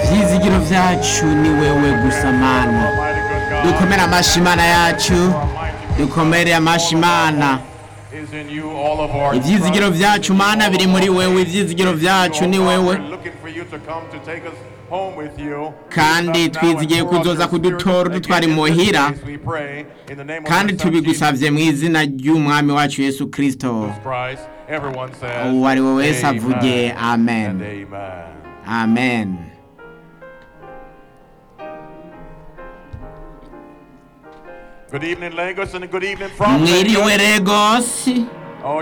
ibyizigiro byacu ni wewe gusa mana dukomere amashi imana yacu dukomere amashi imana ibyizigiro byacu mana biri muri wewe ibyizigiro byacu ni wewe kandi twizigiye kuzoza kudutora udutwara imuhira kandi tubigusabye mu izina ry'umwami wacu yesu kirisito uwo ari we wese avuge amen amen Good evening, Lagos, and good evening from mwiriwe Lagos. regosi Oh,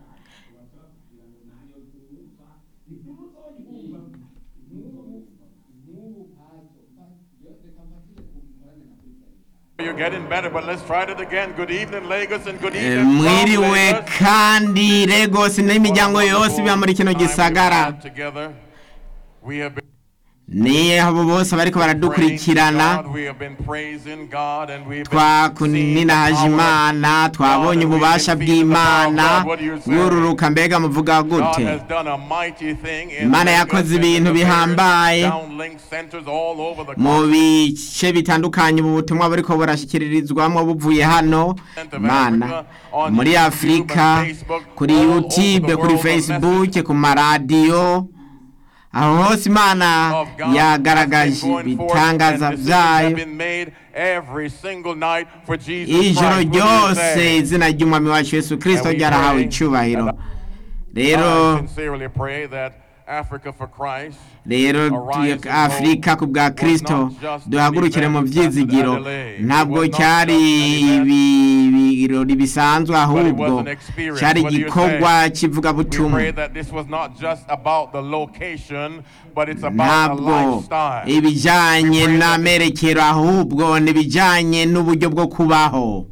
You're getting better, but let's try it again. Good evening, Lagos, and good Eh, evening from mwiriwe Lagos. kandi regosi n'imiryango yose iba muri kino Time we've gisagara had together. We have been ni abo bose bariko praising baradukurikirana God, we have been praising God, and we've been seeing the twakuninahaje power of imana twabonye ububasha bw'imana bwururuka mbega muvuga God gute has done a mighty thing in Imana Lagos yakoze and in ibintu the various bihambaye downlink centers all over the mu continent bice bitandukanye ubu butumwa buriko burashyikirizwamo buvuye hano of mana Africa, on muri YouTube afurika and Facebook, kuri all over youtube the kuri world, the facebook ku maradiyo aho hose imana of God yagaragaje has been going forth, ibitangaza and decisions have byayo been made every single night for Jesus ijoro Christ. What do you ryose say? izina ry'umwami wacu yesu kirisito And we ryarahawe pray icyubahiro that rero I sincerely pray that Africa for Christ rero tu- afurika ku bwa kirisito duhagurukire mu byizigiro ntabwo cyari ibi- ibirori bisanzwe ahubwo cyari igikorwa We cy'ivugabutumwa pray that this was not just about the location, but it's about the ntabwo lifestyle. ibijyanye n'amerekero ahubwo ni ibijyanye n'uburyo bwo kubaho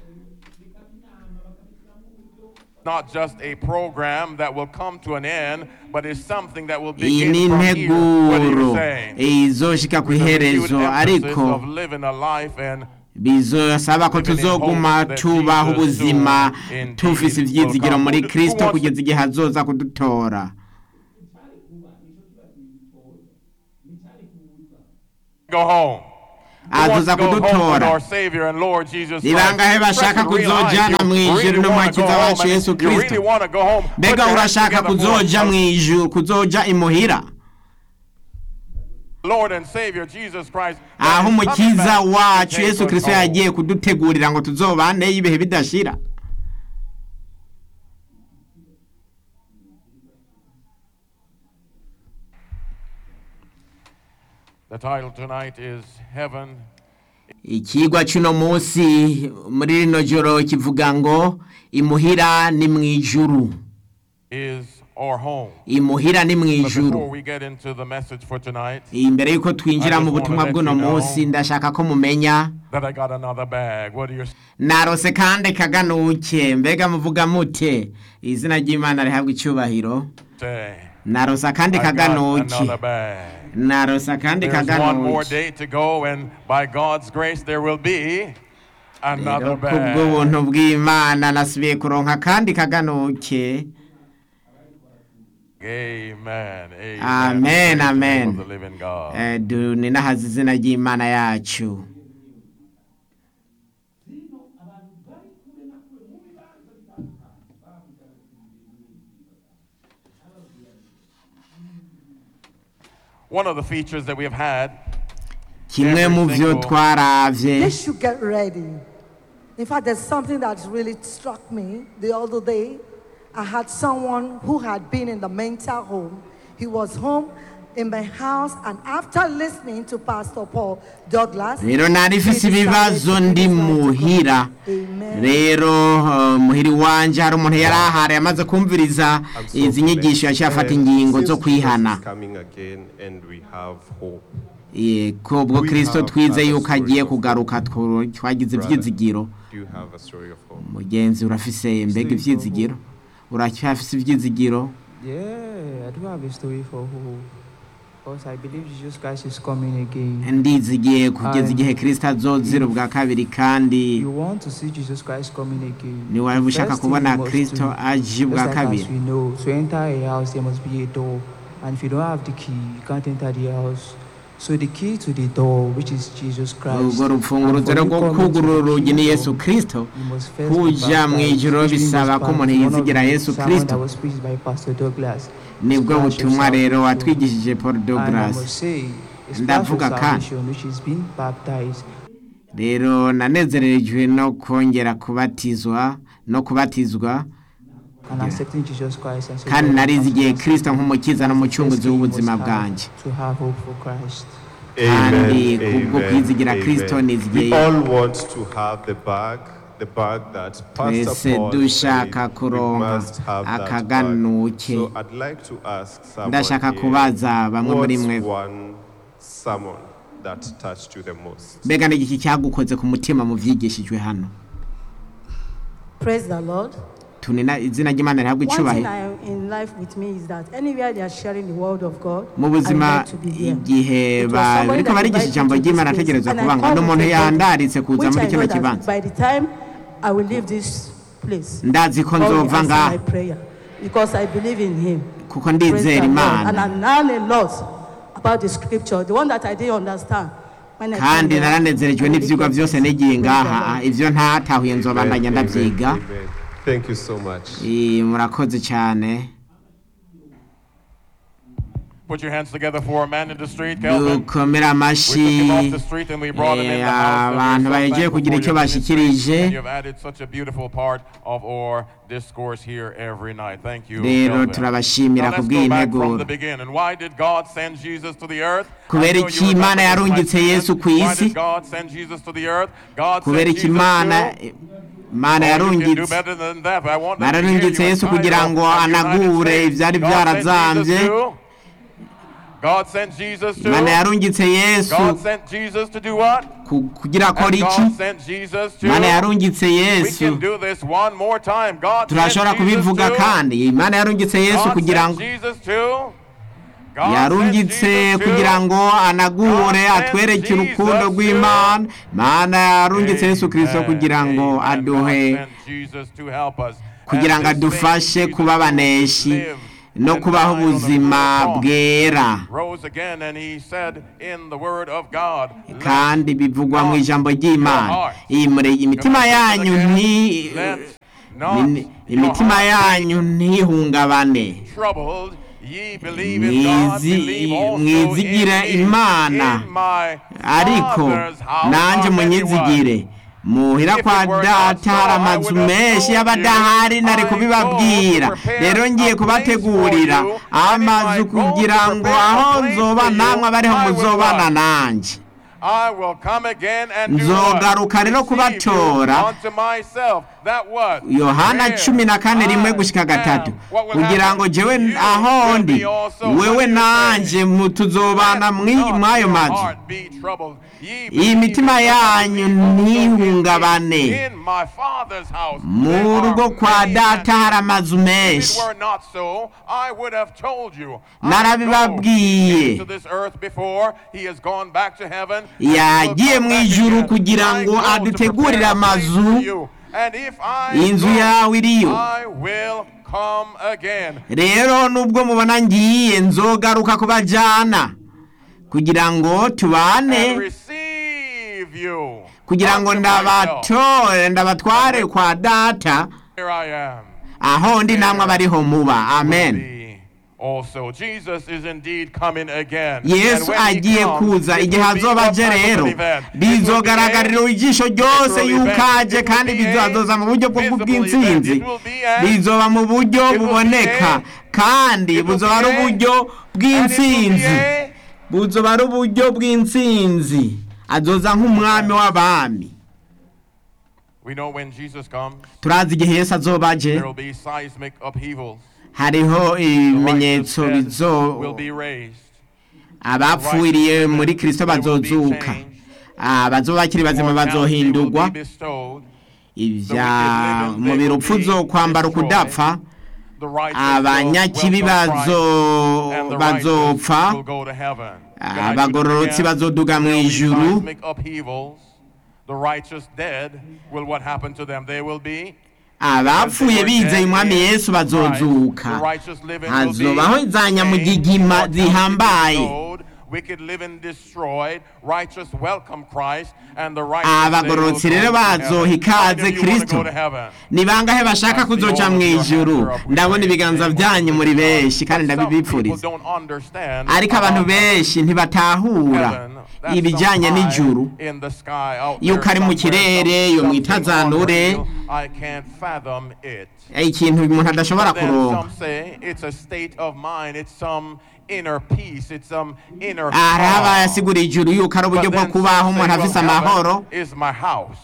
Not just a program that will come to an end, but it's something that will iyi begin ni from here. What are you integuro saying? izoshika ku With a renewed iherezo emphasis ariko of living a life and bizosaba ko tuzoguma tubaho ubuzima tufise ibyizigiro muri kirisito kugeza igihe azoza kudutora go home. Who wants azoza to go home with kudutora our Savior and Lord Jesus Ni Christ? bangahe bashaka Press and kuzojana realize mu you ijuru really wanna n'umukiza go home wacu and Yesu you Kristo. really wanna go home. Put mbega your hands urashaka together for kuzoja mu us. ijuru kuzoja imuhira Lord and Savior Jesus Christ. aho is coming umukiza back to wacu take yesu us kirisito home. yagiye kudutegurira ngo tuzobaneyo ibihe bidashira The title tonight is Heaven ikigwa cy'uno munsi muri rino joro kivuga ngo imuhira ni mu ijuru is our home. imuhira ni mu But ijuru before we get into the message for tonight, imbere y'uko twinjira I mu just butumwa wanna let bw'uno you know munsi ndashaka ko mumenya that I got another bag. What do you narose kandi kaganuke mbega muvuga mute izina ry'imana rihabwa icyubahiro say? narose akandi I got kaganuke another bag. narose akandi There's one more kaganuke day to go, and by God's grace, there will be another rero bag. kubw'ubuntu bw'imana nasubiye kuronka akandi kaganuke Amen. Amen. Amen, Praise the name amen. of the living God. Eh, du- ninahaza izina ry'imana yacu One of the features that we have had kimwe mu byo twaravye They should get ready. In fact, there's something that's really struck me the other day. I had someone who had been in the mental home. He was home in my house, and after listening to Pastor Paul Douglas, rero nari he mfise decided ibibazo to ndi give his life to God. muhira Amen. rero uh, muhiri wanje hari umuntu yari ahari yamaze kumviriza I'm so izi nyigisho yaciye blessed. afata And ingingo since zo Jesus kwihana is coming again and we have hope. Eh, ko ubwo We kirisito have twize other yuko agiye stories of kugaruka tw- twagize Brother. ivyizigiro Do you have a story of hope? mugenzi urafise mbega Story for ivyizigiro uracyafise ivyizigiro Yeah, I do have a story for who. Because I believe Jesus Christ is coming again. ndizigiye kugeza Um, igihe kirisito azozira ubwa kabiri kandi You want to see Jesus Christ coming again. niwaba the ushaka first thing kubona you must kirisito do, aje just ubwa like kabiri as we know, to enter a house there must be a door. And if you don't have the key, you can't enter the house. So the key to the door, which is Jesus Christ, urwo and rufunguruzo for you rwo coming to kugurura the urugi ni kingdom, yesu kirisito you must first be kuja mu baptized, ijuru which means bisaba ko part- umuntu one of yizigira the yesu sermon kirisito that was preached by Pastor Douglas. nibwo Splash of butumwa rero salvation. watwigishije paul And I douglas must say, a splash of Ndavuga kandi. salvation, which is being baptized, rero nanezerejwe no kongera kubatizwa no kubatizwa and accepting Jesus Christ as your kandi Lord and narizi igihe Master. kirisito nk'umukiza n'umucunguzi Firstly, you must w'ubuzima have bwanjye To have hope for Christ. kandi Amen, kubwo amen, kwizigira kristo amen. nizigiye We all want to have the bag, the bag that Pastor twese Paul dushaka said we kuronka must have that bag. akaganuke So I'd like to ask someone ndashaka here, kubaza bamwe muri mwe what's one sermon that touched you the most? mbega ni iki cyagukoze ku mutima mu byigishijwe hano Praise the Lord. tunina izina ry'imana rihabwa One thing icubahiro I, in life with me is that anywhere they are sharing the word of God, mu I buzima like to be there. igihe It was ba- somebody bariko that barigisha invited ijambo me to ry'imana this place, ategereza and I kubanga called n'umuntu with a body, yandaritse kuza which muri I kino know that kibanza by the time I will leave this place, ndazi ko God will nzova answer ngaha my prayer because I believe in Him. kuko Praise the ndizera Lord. And imana I learned a lot about the scripture, the one that I didn't understand. When I came kandi here, naranezerejwe I really n'ivyigwa got vyose it. nigiye Praise the ngaha Lord. ivyo ntatahuye nzobandanya Amen, ndavyiga amen, amen. Thank you so much. Eh, murakoze cyane Put your hands together for a man in the street, Calvin. dukomere amashyi We took him off the street and we brought him in the Eh, house. abantu And we're so bagiye thankful kugira for icyo your ministry, bashikirije. and you've added such a beautiful part of our discourse here every night. Thank you. rero Calvin. turabashimira Now ku let's go back from bw'integuro the beginning. Why did God send Jesus to the earth? Kubera I know iki you remember Imana this, my yarungitse students. Yesu ku Why isi? did God send Jesus to the earth? God kubera sent iki Jesus imana to imana Oh, you can do yarungitse better than that, but I want them to hear nararungitse you yesu inside kugira of ngo the United anagure States. ibyari God sent byarazambye Jesus to- God sent Jesus to imana yarungitse yesu God sent Jesus to do what? ku- kugira akora And iki God sent Jesus to imana yarungitse We yesu can do this one more time. God turashobora sent Jesus kubivuga to kandi imana yarungitse yesu God kugira sent ngo Jesus to God sent yarungitse Jesus to kugira ngo anagure God sent atwereke urukundo Jesus rw'imana imana yarungitse yesu kirisito Amen, kugira ngo amen. aduhe God sent Jesus to help us. kugira ngo And this same adufashe Jesus kuba abaneshi lived no and kubaho died on the ubuzima cross. bwera rose again and he said in the word of God let kandi bivugwa mu ijambo ry'imana iyi muri imitima yanyu nti let not Imi- your imitima heart yanyu ntihungabane be troubled ye believe in God Mwizi- believe also mwizigire in me. Imana. in my ariko father's house nanjye are many munyizigire wives. muhira If kwa it were not data so, hari I amazu would have menshi told y'abadahari you, nari I kubibabwira go to prepare rero ngiye a place kubategurira for you, and if amazu I go to kugira ngo prepare a aho place nzoba for you, namwe abariho I will muzobana what? nanjye I will come again and do Nzogaruka what? rero Receive kubatora. you unto myself. That what? yohana Where cumi na kane rimwe I gushyika gatatu am. What will kugira happen? ngo jewe You aho will ndi be also wewe what you nanjye say. mu- tuzobana Let mw'i- not mw'ayo your mazu heart be troubled. Ye iyi believe mitima in God, yanyu believe also in me. ntihungabane In my Father's house mu there are rugo kwa many data hari amazu If it menshi were not so, I would have told you. I Narabibabwiye. know he came to this earth before. He has gone back to heaven. and he will yagiye come mu back ijuru again. kugira I ngo go to adutegurire prepare a place amazu for you. And if I inzu go, yawe iriyo I will come again. rero nubwo mubona ngiye nzogaruka kubajyana kugira ngo tubane And receive you. kugira ngo unto myself. ndabatore ndabatware kwa data Here I am. aho ndi namwe abariho muba amen Be Also, Jesus is indeed coming again. yesu And when he agiye comes, kuza it igihe will be azoba what aje type of an rero event? It will be a bizogaragarira ijisho ryose literal yuko event. aje It will kandi be a bizazoza mu buryo bwo visible bw'intsinzi event. It will be a- bizoba mu buryo It will be buboneka a- kandi It will buzoba ari be a- uburyo And it will be bw'intsinzi a- buzoba ari uburyo bw'intsinzi azoza nk'umwami w'abami We know when Jesus comes, turazi igihe yesu azoba aje there will be seismic upheavals. hariho The ibimenyetso righteous bizo dead will be raised. abapfuiriye muri kirisito bazozuka abazoba bakiri bazima Immortality bazohindurwa will be bestowed. ibya umubiri upfa uzokwambara ukudapfa The righteous abanyakibi will welcome bazo Christ, and the bazopfa righteous will go to heaven. Can I do this abagororotsi again? bazoduga mu There will be ijuru seismic upheavals. The righteous dead will what happen to them? They will be abapfuye bizeye umwami yesu bazozuka hazobaho za nyamugigima zihambaye wicked living destroyed, righteous welcome Christ, and the righteous they will abagororotsi go rero to heaven. bazoha How many ikaze of you wanna kristo go to heaven? ni bangahe bashaka kuzoca mu ijuru ndabona ibiganza byanyu muri benshi kandi But some people ndabibipfuriza don't understand ariko abantu about benshi ntibatahura heaven. That's ibijyanye some n'ijuru high in the sky out Yuko there ari mu somewhere, kirere, some- yo mu something itazanure. unreal. I can't fathom it. ikintu umuntu adashobora But then kuronka some say it's a state of mind, it's some inner peace, it's some inner hari calm. abasigura ijuru yuko ari uburyo But bwo then kubaho some umuntu say, afise well, heaven amahoro is my house.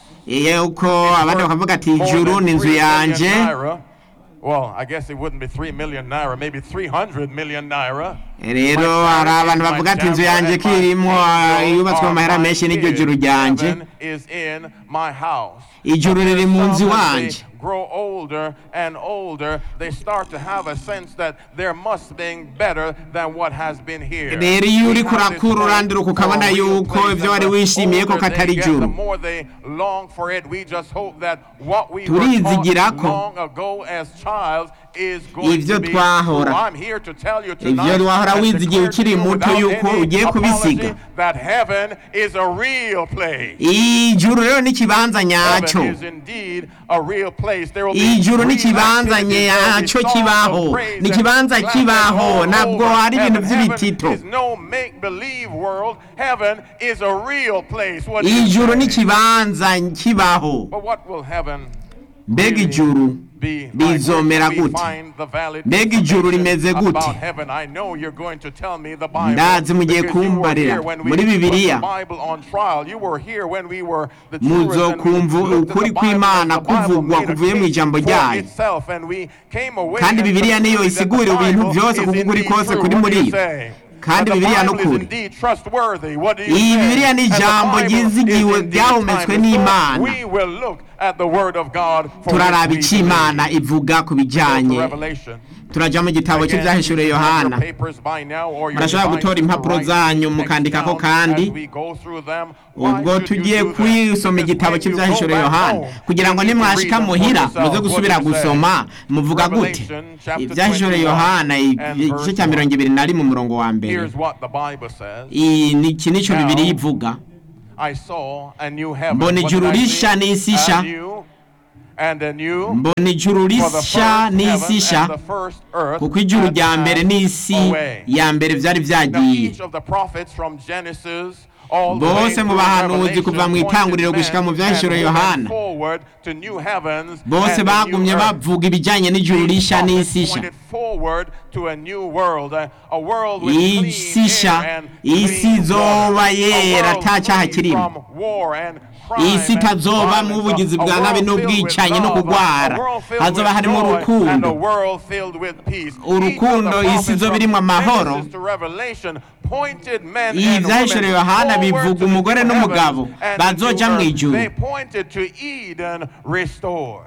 yuko It's abandi worth bakavuga ati more ijuru than ni inzu 3 million yanje naira. Well, I guess it wouldn't be 3 million naira, maybe 300 million naira. rero hari abantu bavuga ati inzu yanjye ko irimo ah, yubatswe mu mahera menshi n'iryo juru ryanjye Heaven is in my house. ijuru riri mu nzu Some, as iwanje they grow older and older, they start to have a sense that there must be better than what has been here. rero iyo uri We have this kurakura hope uranduruka for a ukabona real yuko place, ibyo and wari the wishimiye ko older katari they get, the ijuru more they long for it. We just hope that what we were Turizigira taught ko long ago as child is going Ibyo to be twahora. true. I'm here to tell you Ibyo tonight wahora and wizigiye declare to ukiri you muto without yuko any ugiye kubisiga. apology that heaven is a real place. ijuru rero ni ikibanza nyacyo Heaven is indeed a real place. There will be ijuru ni real ikibanza activities. There will be nyacyo songs kibaho of praise ni and ikibanza clapping kibaho all ntabwo over. ari ibintu Heaven- by'ibitito Heaven is no make-believe world. Heaven is a real place. What do you ijuru ni say? ikibanza kibaho But what will heaven mbega really ijuru be like? bizomera Where can we gute find the valid Mbega ijuru information rimeze gute? about heaven? I know you're going to tell me the Bible. Ndazi mugiye because you were kumbarira. here when we Muri put Bibiliya. the Bible on trial. You were here when we were the Muzo jurors and we kumva looked at ukuri the Bible and kw'Imana the Bible kuvugwa made a kuvuye mu case ijambo for ryayo. itself and we came away Kandi and Bibiliya niyo concluded that the isigura ibintu Bible byose is kuko ukuri indeed kose true. kuri What muri do you yo. say? Kandi That the Bibiliya ni Bible is ukuri. indeed trustworthy. What do you Iyi say? Bibiliya ni And the ijambo Bible is ryizigiwe indeed ryahumetswe timeless. So n'Imana. We will look at the word of God for turaraba which we icyo imana believe. ivuga ku Go to bijyanye Revelation. turajya mu gitabo Again, cy'ibyahishuriwe you have your yohana papers by now or your Murashobora devices gutora to impapuro write zanyu these mukandikako texts down kandi as we go through them. Why ubwo should you tugiye do that? kwisoma Because igitabo when you go cy'ibyahishuriwe back yohana home, kugira ngo you need to nimwashika read them for muhira yourself. muze What gusubira does it say? gusoma muvuga gute Revelation chapter ibyahishuriwe 21 yohana and igice verse cya mirongo ibiri na rimwe umurongo wa mbere Here's what the Bible says. iyi ni iki nicyo Now, bibiri ivuga I saw a new heaven. Mbona What ijuru did I rishya see? n'isi nshya. A new and a new mbona ijuru for the rishya first heaven n'isi nshya and the first earth kuko ijuru had rya mbere passed n'isi away. ya mbere byari Now, byagiye each of the prophets from Genesis all the way bose mu through bahanuzi Revelation kuva mu pointed itanguriro men gushika mu and byahishuriwe women yohana forward to new heavens bose and a new bagumye earth. bavuga ibijyanye n'ijuru These rishya prophets n'isi nshya pointed forward to a new world, a, a world with isi clean nshya air and isi clean izoba water, yera a world nta cyaha free kirimo from war and crime isi and itazobamo violence, ubugizi a- a bwa world nabi filled with n'ubwicanyi no love, a- kugwara a world filled hazoba with harimo joy, urukundo and a world filled with peace. Urukundo, Each of the isi izoba prophets irimwo from amahoro. Genesis to Revelation pointed men Iyi and vyahishuriwe women Yohana forward bivuga to the umugore new n'umugabo heavens and the bazoja new mu earth. ijuru. They pointed to Eden restored.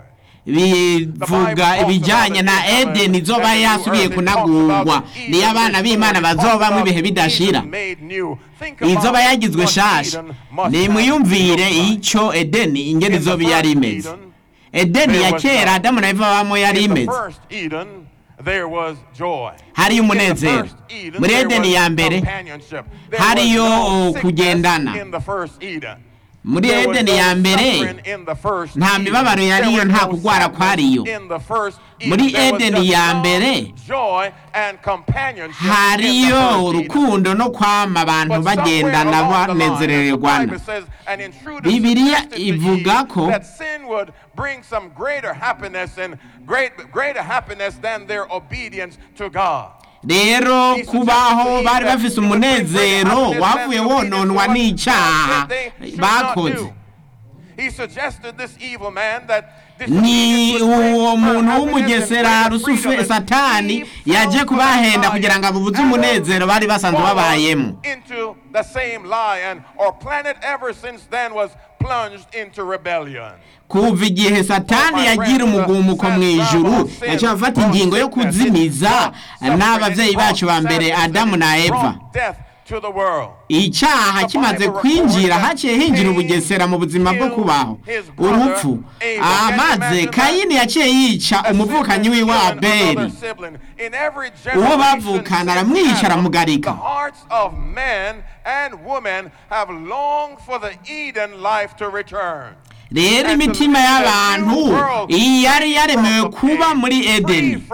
bivuga ibijyanye na edeni izoba yasubiye kunagurwa niyo abana b'imana bazobamo ibihe bidashira izoba yagizwe shasha nimwiyumvire icyo edeni ingene izoba yari imeze edeni ya kera adamu na eva babamo yari imeze hariyo umunezero muri edeni ya mbere hariyo kugendana muri edeni ya mbere nta mibabaro yariyo nta kugwara kwariyo muri edeni ya mbere hariyo urukundo no kwama abantu bagendana banezerererwana bibiliya ivuga ko bring some greater happiness and great, greater happiness than their obedience to God. rero kubaho bari bafise umunezero wavuye wononwa n'icyaha bakoze ni uwo muntu w'umugesera rusufe satani yaje kubahenda kugira ngo abubuze umunezero bari basanzwe babayemo kuva igihe satani yagira umugumuko mu ijuru yaciye afata ingingo yo kuzimiza n'ababyeyi bacu ba mbere adamu na eva into the world. icyaha kimaze kwinjira haciye hinjira ubugesera mu buzima bwo kubaho urupfu amaze kayini yaciye yica umuvukanyi wiwe abeli uwo bavukana aramwica aramugarika The hearts of men and women have longed for the Eden life to return. rero imitima y'abantu iyi yari yaremewe kuba muri edeni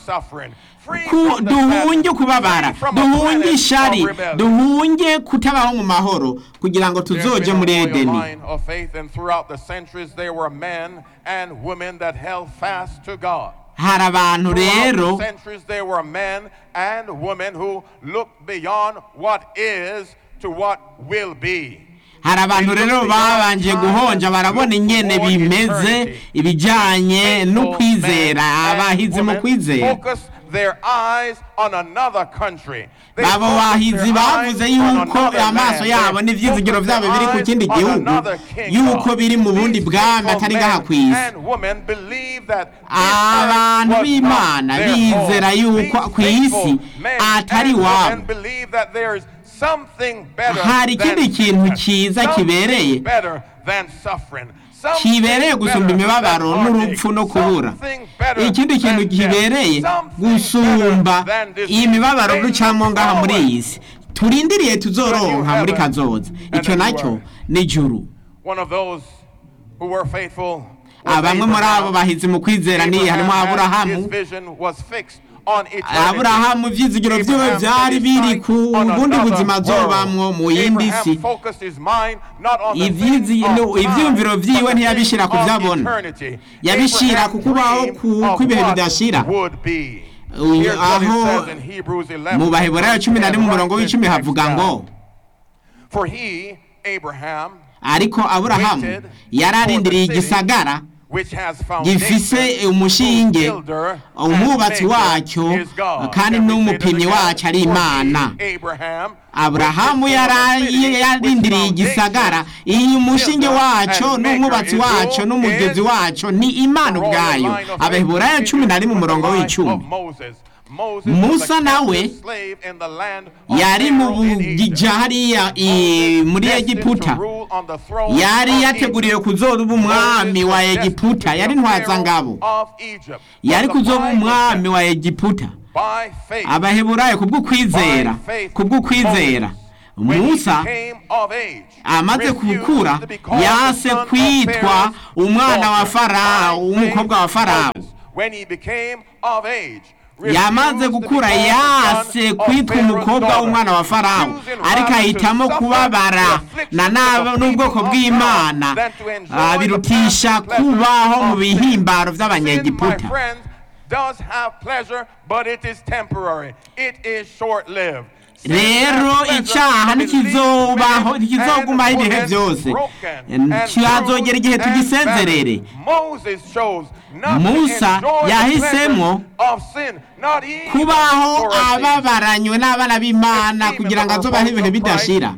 Ku- duhunge kubabara duhunge ishari duhunge kutabaho mu mahoro kugira ngo tuzoje muri edeni line of faith, and throughout the centuries, there were men and women that held fast to God. hari abantu Throughout rero the centuries, there were men and women who looked beyond what is to what will be. hari abantu rero babanje guhonja barabona ingene bimeze ibijyanye no kwizera abahizi mu kwizera Focus their eyes on another country. They abo focus bahizi their bavuze eyes on yuko another amaso land. yabo They n'ibyizigiro focus byabo their biri ku eyes kindi on gihugu another kingdom. yuko biri mu bundi These bwami faithful atari ngaha men ku isi and women believe that this abantu earth was b'imana not their bizera home. yuko These ku isi faithful men atari and women iwabo believe that there is something better Hari than ikindi kintu sickness, cyiza something kibereye. better than suffering, something kibereye gusumba better imibabaro than n'urupfu no heartache, kubura something better ikindi kintu than death, kibereye something gusumba better than disease. iyi mibabaro They ducamo look ngaha muri forward iyi si turindiriye tuzoronka muri kazoza icyo nacyo ni juru One of those who were faithful was bamwe muri abo Abraham. bahizi mu kwizera ni harimo Abraham had- aburahamu his vision was fixed on eternity. aburahamu ibyizigiro byiwe Abraham byari set his biri sight ku on bundi another buzima world. azobamwo mu yindi Abraham si focused his mind not on the Ivyizi- things of no, time, ivyumviro but vyiwe the ntiyabishira things ku of vyabona. eternity. Yabishira Abraham ku kubaho dreamed ku- of kw'ibihe what bidashira. would be. Uyu- Here's what it aho says in Hebrews 11, mu baheburayo cumi na rimwe umurongo w'icumi havuga ngo For he, Abraham, ariko aburahamu yararindiriye igisagara which has gifise foundation, umushinge whose builder umwubatsi and maker wacyo is God. kandi Can we say n'umupimyi that again? wacu ari For he, imana Abraham, aburahamu which is yara- the city, yarindiriye which igisagara foundation, iyi umushinge builder wacyo and n'umwubatsi maker is wacyo who n'umugezi is wacyo ni imana royal ubwayo line of faith abaheburayo cumi na rimwe continues with umurongo the line w'icumi of Moses. Moses Musa was a nawe captive slave in the land of yari mu Pharaoh in Egypt. bugija hariya i- muri Destined egiputa to rule on the throne yari of yateguriwe Egypt. kuzoba umwami Moses wa was destined egiputa to be yari the ntwazangabo Pharaoh of Egypt. yari But the kuzoba Bible umwami says, wa egiputa by faith, abaheburayo kubw'ukwizera by faith, kubw'ukwizera Moses, when he musa became of age, amaze refused gukura to be called the yase son of kwitwa Pharaoh's umwana wa daughter. farawo By w'umukobwa wa faith, farawo Moses, when he became of age, yamaze refused to be gukura called the yase son of kwitwa Pharaoh's umukobwa daughter, w'umwana wa farawo choosing ariko rather ahitamo to suffer kubabara the afflictions na of n'abo the n'ubwoko people of bw'imana God than to enjoy ah, the birutisha past pleasures kubaho mu of sin. bihimbaro Sin, my by'abanyegiputa friends, does have pleasure, but it is temporary. It is short-lived. Sin rero has pleasure, icyaha but it leaves ntikizobaho men ntikizogumaho and ibihe women byose broken and kihazogera igihe bruised and tugisezerere battered. Moses chose not Musa to enjoy the yahisemo pleasures of sin, not even kubaho for a season. ababaranywe n'abana b'imana kugira ngo azobaho ibihe bidashira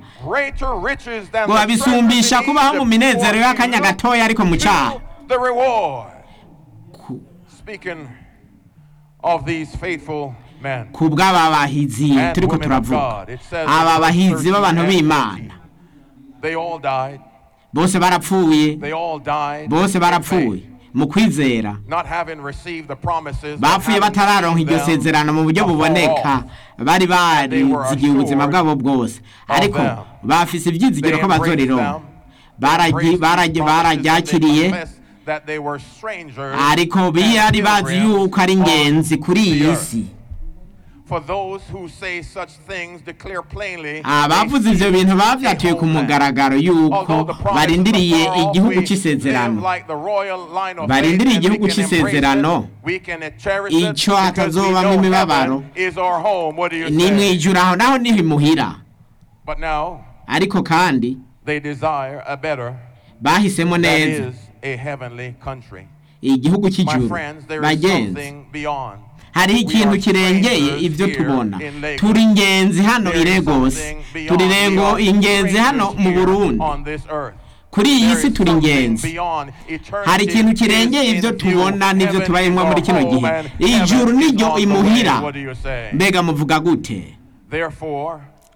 ngo babisumbisha kubaho mu minezero y'akanya gatoya ariko mu cyaha the reward. Ku- Speaking of these faithful men ku bw'aba bahizi and turiko women of turavuga God, it says in aba verse bahizi 13 b'abantu and b'imana 14, they all died. bose barapfuye They all died. bose in barapfuye faith, mu kwizera Not having received the promises. bapfuye but having batararonka seen iryo them sezerano mu buryo afar buboneka off. bari barizigiye ubuzima bwabo bwose ariko them. bafise ibyizigiro They ko embraced bazorironka them. Baragi- Embraced baragi- these promises and they bararyakiriye confessed that they were strangers ariko and biyari bazi pilgrims yuko ari on ingenzi kuri the iyi earth. si For those who say such things declare plainly abavuze they ivyo seek bintu a bavyatuye ku homeland. mugaragaro yuko Although the promises barindiriye are far off, igihugu we c'isezerano live like the royal line of Barindiriye faith, and we igihugu can embrace c'isezerano. it, we can cherish it, Ico because we hatazobamwo know imibabaro. heaven is our home. What do you ni say? mwijuru aho naho niho imuhira But now ariko kandi they desire a better, bahisemo that neza is a heavenly country. igihugu My cy'ijuru friends, there is bagenzi something beyond. hariho We ikintu are kirengeye strangers ibyo here tubona in Lagos. turi ingenzi hano There i is Lagos something beyond. turi We rengo are ingenzi hano strangers mu here Burundi on this earth. kuri iyi There si is turi something ingenzi beyond. Eternity hari ikintu kirengeye is ibyo in view. tubona n'ibyo Heaven tubayemo is muri our kino home gihe and ijuru heaven is niryo on the imuhira way. What do you say? mbega muvuga gute Therefore,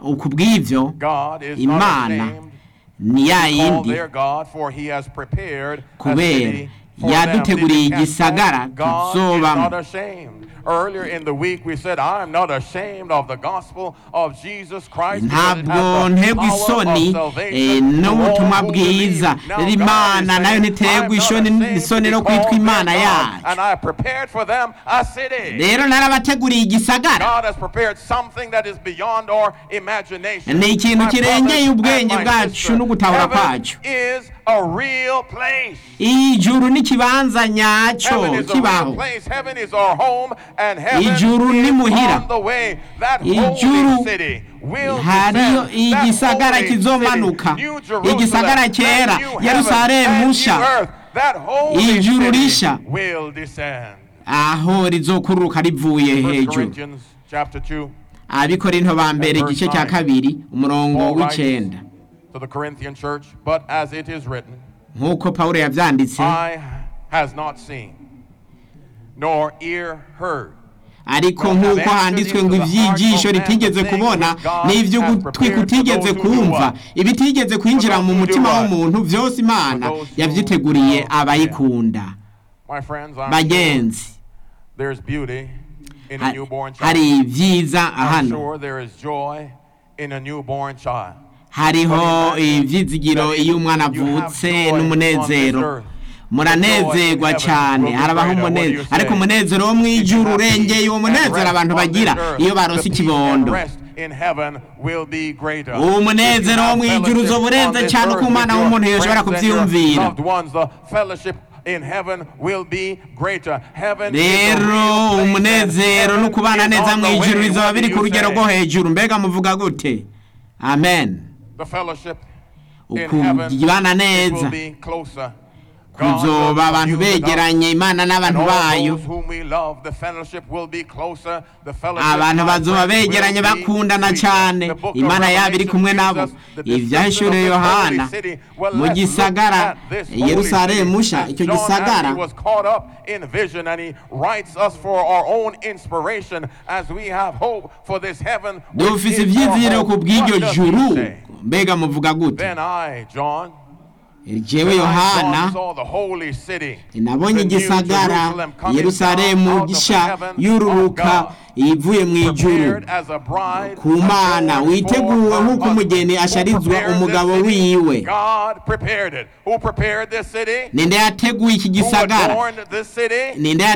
ku bw'ibyo God is not imana ashamed ni ya to call yindi their God, for he has prepared a Kubera city for them. yaduteguriye Did you catch igisagara that? God is tuzobamo. not ashamed. Earlier in the week, we said, I'm not ashamed of the gospel of Jesus Christ. because it has ntabwo the nterwa power of isoni eh, salvation to all n'ubutumwa who believe." bwiza Now rero God is imana nayo saying, ntiterwa "I'm not isoni ashamed isoni to no be kwitwa called imana their God, yacu And I prepared for them a city. rero narabateguriye igisagara God has prepared something that is beyond our imagination. Ni ikintu My kirengeye brothers ubwenge and my bwacu sisters, n'ugutahura heaven kwacu. is a real place. ijuru n'ikibanza nyacyo Heaven is a real kibaho place. Heaven is our home, and heaven Ijuru ni is muhira. on the way. That Ijuru holy city will hariyo descend. That igisagara holy kizomanuka. city, New Jerusalem, Igisagara that cyera, new Yerusalemu heaven, and nshya. new earth, that holy Ijuru city rishya. will descend. aho rizokururuka rivuye First hejuru Corinthians chapter 2. abikorinto ba mbere And verse igice cya nine. kabiri umurongo Paul writes w'icyenda to the Corinthian church, but as it is written, nk'uko pawulo yabyanditse eye has not seen, nor ear heard, ariko nk'uko handitswe ngo iby'igisho ritigeze kubona n'iby'ugutwi kutigeze kumva ibitigeze kwinjira mu mutima w'umuntu byose imana yabyiteguriye abayikunda my friends, I'm sure bagenzi there's beauty in a ha- newborn child. hari ibyiza I'm hano sure there is joy in a newborn child. hariho ibyizigiro iyo umwana avutse n'umunezero muranezerwa cyane harabaho umunezero ariko umunezero wo mu ijuru urengeye uwo munezero abantu bagira iyo barose ikibondo uwo munezero wo mu ijuru uzoba urenze cyane uko umwana w'umuntu yoshobora kubyiyumvira rero umunezero no kubana neza mu ijuru bizaba biri ku rugero rwo hejuru mbega muvuga gute amen ukubana neza kuzoba abantu begeranye imana n'abantu bayo abantu bazoba begeranye bakundana cyane imana yabo iri kumwe nabo ibyahishuriye yohana mu gisagara yerusalemu nsha icyo gisagara dufise ibyizigiro ku bw'iryo juru mbega muvuga gute jewe yohana nabonye igisagara yerusalemu gisha yururuka ivuye mu ijuru ku mana witeguwe nk'uko umugeni asharizwa umugabo wiwe ninde yateguye iki gisagara ninde